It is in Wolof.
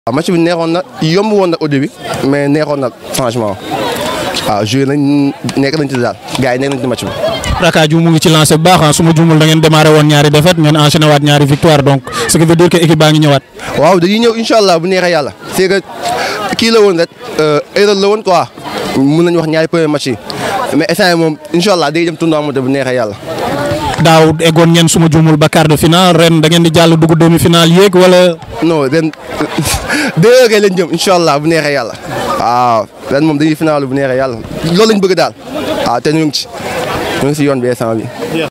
waaw match bi neexoon na yomb woon na au début mais neexoon na franchement waaw joué nañ nekk nañ ci daal gars yi nekk nañ ci match bi. Rakaju mu ngi ci lancé bu baax su ma juumul da ngeen démarré woon ñaari défaite ngeen enchaîné waat ñaari victoire donc ce qui veut dire que équipe baa ngi ñëwaat. waaw dañuy ñëw incha allah bu neexee yàlla c'est que kii la woon rek erreur la woon quoi mun nañu wax ñaari premier match yi mais instant yii moom incha allah day dem tournoi bu neexee yàlla. daaw eggoon ngeen su ma juumul ba quart de finale ren da ngeen di jàll dugg demi finale yéeg wala. non ren deux heures lañ jëm incha allah bu neexee yàlla waaw ren moom dañuy final bu neexee yàlla loolu lañ bëgg daal waaw te ñu ngi ci ñu ngi si yoon bi instant bi